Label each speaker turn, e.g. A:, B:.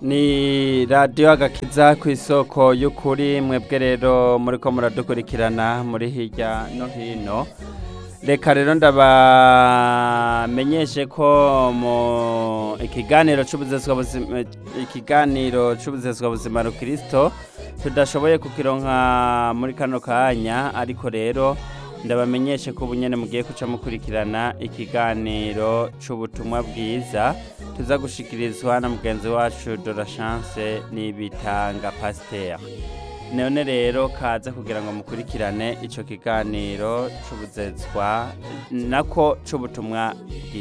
A: ni radiyo agakiza ku isoko y'ukuri mwebwe rero muri ko muradukurikirana muri hirya no hino reka rero ndabamenyeshe ko mu ikiganiro cy'ubuzezwa buzima ikiganiro cy'ubuzezwa buzima rukirisito tudashoboye kukironka muri kano kanya ariko rero ndabamenyeshe ko ubu nyine mugiye guca mukurikirana ikiganiro cy'ubutumwa bwiza tuza gushikirizwa na mugenzi wacu dora chance n'ibitanga pasiteri none rero kaza kugira ngo mukurikirane icyo kiganiro cy'ubuzezwa nako cy'ubutumwa bwiza